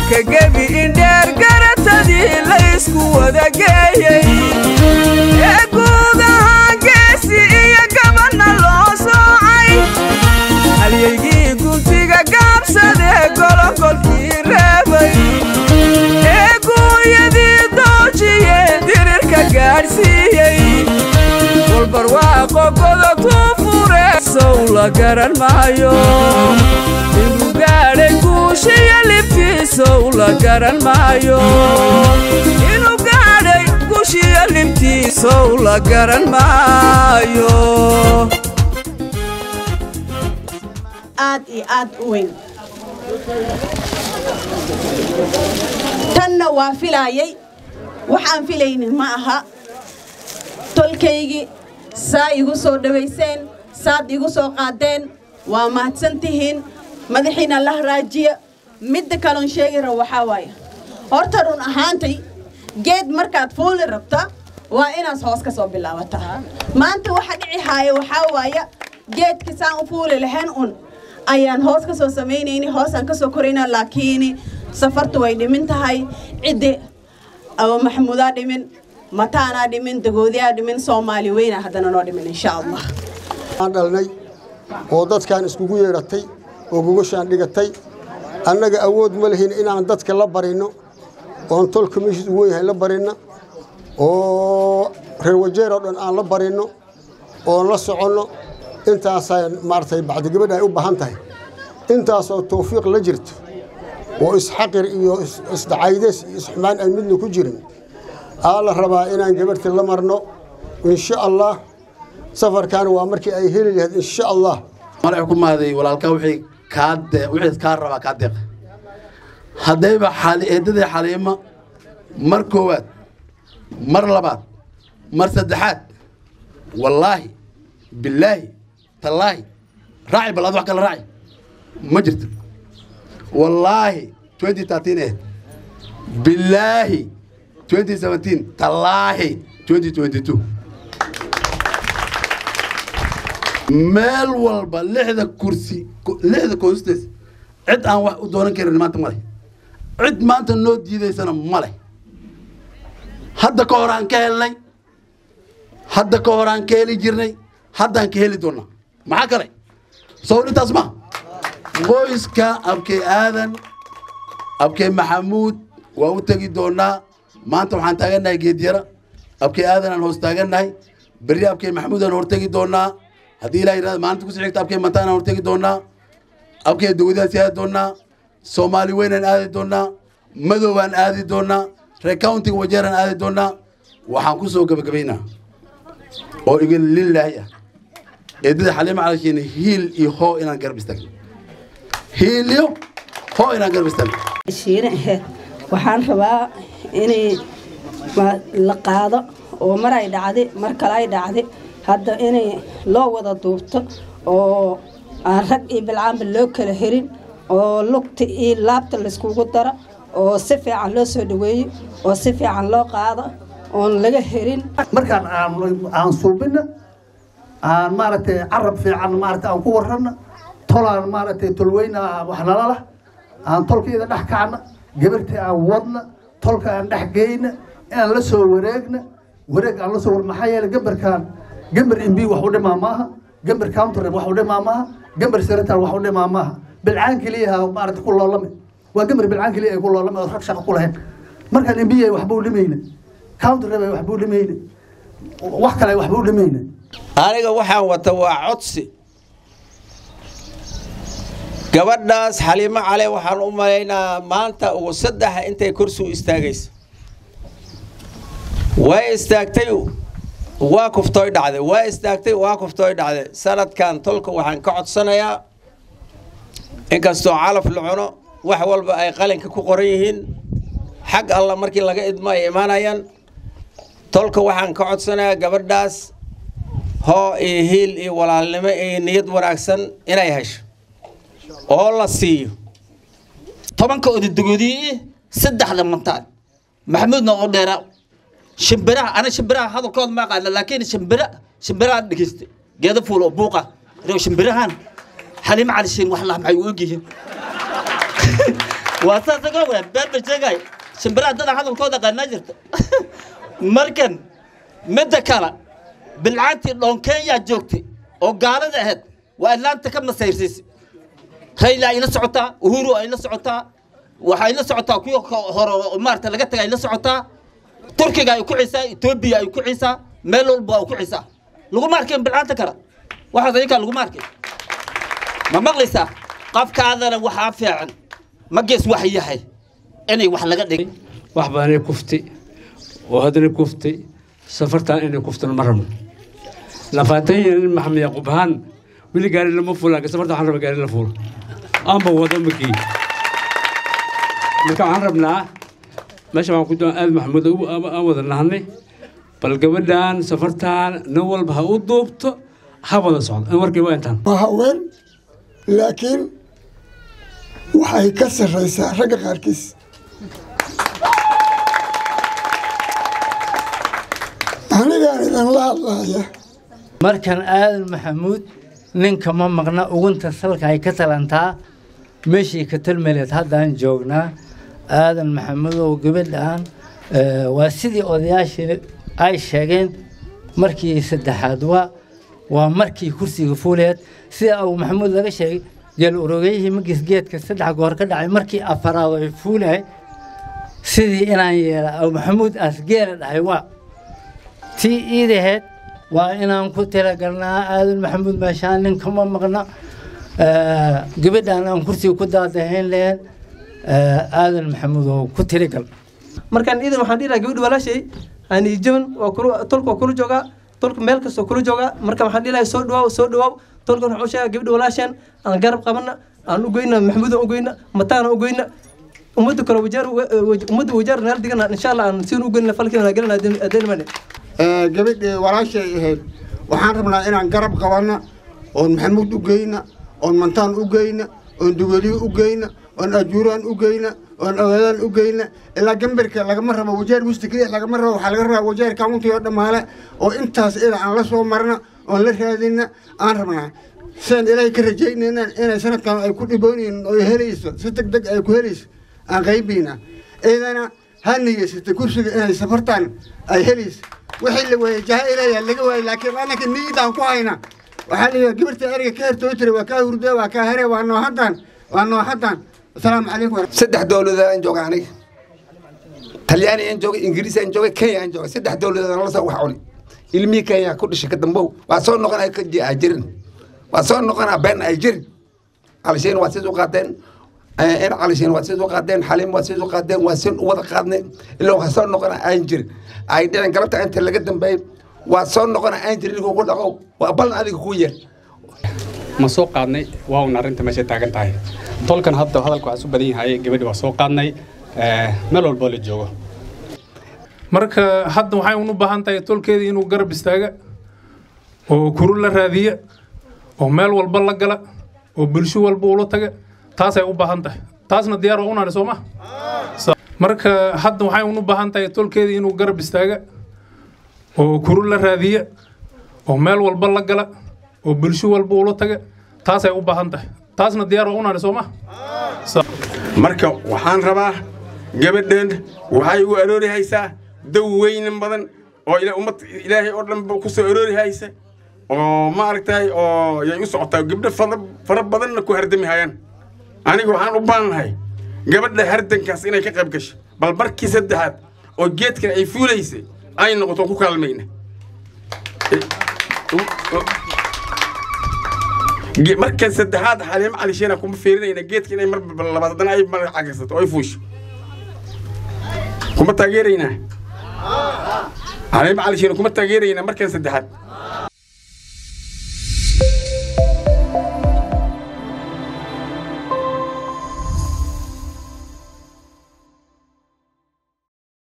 ka gebi indheer garatadii laysku wada geeyey ee guud ahaan geesi iyo gabanna loo soocay halyaygii guntiga gaabsadee gologolkii reebay ee guuyadii doojiye dirirka gaadhsiiyey walbarwaaqo godobtuu fure sow la garan maayo inuu gaadhay guushiyo libtiisow la garan maayo inuu gaadhay guushiyo libtiisow la garan maayo aad iyo aad u weyn tanna waa filaayay waxaan filaynin ma aha tolkaygii saa igu soo dhowayseen saad igu soo qaadeen waa mahadsan tihiin madaxiina la raajiya midda kaloon sheegi rabo waxaa waaye horta run ahaantay geed markaad fuuli rabta waa inaad hoos ka soo bilaabataa maanta waxa dhici haaya waxaa waaya geedka saan u fuuli lahayn un ayaan hoos ka soo samaynayni hoosaan ka soo korayna laakiin safartu way dhimin tahay ciddi aba maxamuudaa dhimin mataanaa dhimin dagoodiyaa dhimin soomaali weyna haddana noo dhimin insha allah aan dhalnay oo dadkaan iskugu yeedhatay oo gogashaan dhigatay annaga awood ma lihin inaan dadka la barinno oon tolka meeshiis u weynyahay la barinno oo reer wajeer oo dhan aan la barinno oon la soconno intaasaa maaragtay bacdi gabadha ay u baahan tahay intaasoo tawfiiq la jirto oo isxaqir iyo isdacaydes iyo isxumaan aan midna ku jirin aa la rabaa inaan gabarhta la marno insha allah safarkaana waa markii ay heli lahayd insha allah madax ku maaday walaalkaa wixii kaa dee wixii kaa rabaa kaa deeqa haddayba xali eeddadii xaliima mar koowaad mar labaad mar saddexaad wallaahi billaahi tallaahi raaci bal ad wax kale raaci ma jirto wallaahi 2013 eh billaahi 2017 tallaahi 2022 meel walba lixda kursi lixda constituency cid aan wax u doonan karin maanta ma leh cid maanta noo diidaysana ma leh hadda ka hor aan ka helnay hadda ka hor aan ka heli jirnay haddaan ka heli doonnaa maxaa kale soo intaas ma qoyska abkey aadan abkey maxamuud waa u tegi doonnaa maanta waxaan taagannahay geedyara abkey aadan aan hoos taagannahay berri abkey maxamuud aan hortegi doonnaa haddii ilaa yidhahda maalinta ku sii xigta abkey mantaan aan hortegi doonnaa abkey dawladaan aadi doonnaa soomaali weynaan aadi doonnaa madowaan aadi doonnaa reer countiga wajeeraan aadi doonnaa waxaan ku soo gebagabaynaa oo iga lilaahi ah eedada xaliima calashiina hiil iyo hoo inaan garab istaagno hiil iyo hoo inaan garab istaagno shiine aheyd waxaan rabaa inay la qaado oo mar ay dhacday mar kale ay dhacday hadda inay loo wada duubto oo aan rag iyo bilcaanba loo kala herin oo lugta iyo laabta layskugu daro oo si fiican loo soo dhaweeyo oo si fiican loo qaado oon laga herin markaan aan suubina aan maaragtay carab fiican maaragtay aan ku warrana tolaan maaragtay tolweyna wax nala lah aan tolkeeda dhex kacna gabartii aan wadna tolka aan dhex geyna inaan la soo wareegna wareeg aan la soo war maxaa yeelay gambarkaan gambar imbi wax u dhimaa maaha gambar countrem wax u dhimaa maaha gambar sirataan wax u dhimaa maaha bilcaan keliyaha maaragtay ku loolame waa gambar bilcaan keliya ay ku loolame oo rag shaqo ku lahayn markaan imbi ay waxba u dhimayna countrem ay waxba u dhimayna wax kale ay waxba u dhimayna aniga waxaan wata waa codsi gabadhaas xaliimo cale waxaan u malaynaa maanta ugu saddexa intay kursi u istaagaysa way istaagtay waa kuftooy dhacday waa istaagtay waa kuftooy dhacday sanadkan tolka waxaan ka codsanayaa inkastoo calaf la cuno wax walba ay qalinka ku qoran yihiin xag alla markii laga idmo ay imaanayaan tolka waxaan ka codsanayaa gabadhaas hoo iyo hiil iyo walaalnimo iyo niyad wanaagsan inay hesho oo la siiyo tobanka odadogoodii saddexda mantaan maxamuudna oo dheera shimbiraha ana shimbiraha hadalkooda ma aqaana laakiin shimbira shimbiraha dhegeysta geeda fuul oo buuqa rew shimbirahan xaliimo calishiin wax lah maxay u ogyihiin waa saas aga weyn been ba sheegay shimbiraha dada hadalkooda qanaa jirta markan midda kale bilcaantii dhoon kenya joogtay oo gaalada ahayd waa atlaanta ka masayrsiisay rayla ay la socotaa uhuru ay la socotaa waxay la socotaa kuwa hore oo maarata laga tagay ay la socotaa turkiga ay ku ciisaa etoobiya ay ku ciisaa meel walba ay ku ciisaa laguma arkin bilcaanta kale waxaas ayakaa laguma arkin ma maqlaysaa qafkaadana waxaa fiican magees wax yahay inay wax laga dhig wax badanay kuftay oo haddana kuftay safartaan inay kuftana ma rabno lafaatan yanin maxamed yaquub ahaan weli gaari lama fulaan safarta waxaan rabaa gaari la fuulo aanba wado makii marka waxaan rabnaa meesha waxaan ku doon aad maxamuud aan wada nahnay bal gabadhan safartaan nin walba ha u duubto ha wada socdo in warkii waa intaan waa haween laakiin waxay ka sarraysaa ragga qaarkiis anigaan idinla hadlaaya markan aadan maxamuud ninka ma maqna ugunta salka ay ka talantaa meeshii ka talmeleed haddaan joognaa aadan maxamuud oo gabadhaan waa sidii odayaashii ay sheegeen markii saddexaad waa waa markii kursiga fuuleed sida abu maxamuud laga sheegay geel urogeyihii magiis geedka saddex goor ka dhacay markii afaraad ay fuulahay sidii inaan yeela abu maxamuud aas geela dhahay waa tii iidaheed waa inaan ku talagalnaa aadan maxamuud meeshaan ninkama maqna gabadhaan aan kursiga ku daadahayn lahayn aadan maxamuud oo ku tirigal markaan iidan waxaan dhihi lahaa gabadhi walaashay ani jaban waa kula tolka waa kula joogaa tolka meel kastoo kula joogaa marka waxaan dhihi lahaa soo dhawaaw soo dhawaaw tolkan waxuu sheegaa gabadhi walaasheen aan garab qabana aan u goyna maxamuudan u goyna mataana u goyna ummadda kale wajaar ummadda wajaar naal digana insha allah aan siin u goyna falkiina gelana adeynmane gabadhii walaashay ahayd waxaan rabnaa inaan garab qabanna oon maxamuud u geyna oon mantaan u geyna oon dugaliyo u geyna oon ajuuraan u geyna oon awaadaan u geyna ilaa gambarka lagama rabo wajeer wisti keliya lagama rabo waxaa laga rabaa wajeer kaunti oo dhammaale oo intaas ila aan la soo marna oon la raadina aan rabnaa sidaan ilaahay ka rajaynayna inay sanadkan ay ku dhiboonaynin oo helayso si deg deg ay ku helayso aan qaybayna ciidana ha niyeysata kursiga inay safartan ay helayso wixii la waayey jaha ilaayaa laga waayey laakiin anaka niyadaan ku hayna waxaa la yidhaha gabarta eriga ka hertoo tira waa kaa hurdo waa kaa here waa noohadan waa noohadan asalaamu calaykum saddex dowladood aan jooga aniga talyaani aan joogay ingiriis aan joogay kenya aan joogay saddex dowladood aan la soo wax cuni ilmihii kenya ku dhashay ka dambow waa soo noqonaya ka jirin waa soo noqonaa been ay jirin calishiin waa sis u qaadeen in calishiin waa sis u qaadeen xaliim waa sis u qaadeen waa sin u wada qaadnay ilaa waa soo noqonaa aan jirin ay dhicin galabta inta laga dambeeyey waa soo noqonaa aan jirin kugu dhaqo waa ballan adiga kuu yeer ma soo qaadnay waa un arrinta meesha taagan tahay tolkan hadda hadalka waxaa su badan yahay gabadhi waa soo qaadnay meel walboo la joogo marka hadda waxay un u baahan tahay tolkeedii inuu garab istaaga oo kuru la raadiya oo meel walba la gala oo bulsho walba ula taga taasay u baahan tahay taasna diyaar waa unaani soo ma marka hadda waxay un u baahan tahay tolkeedii inuu garab istaaga oo kuru la raadiya oo meel walba la gala oo bulsho walba ula taga taasay u baahan tahay taasna diyaar waa unaani soo ma marka waxaan rabaa gabadhan waxay u aroori haysaa daw weynan badan oo ummad ilaahay oo dhan ku soo aroori haysa oo maaragtay oo yay u socotaa gabdho fara badanna ku hardami hayaan aniga waxaan u baanahay gabadha hardankaas inay ka qayb gasho bal markii saddexaad oo geedkan ay fuulaysay ay noqoto ku kaalmayna markan saddexaad xaliimo calisheena kuma fiirinayna geedka inay mar labaad haddana ay mar cagirsato oo ay fuusho kuma taageeraynaa xaliimo calisheena kuma taageeraynaa markan saddexaad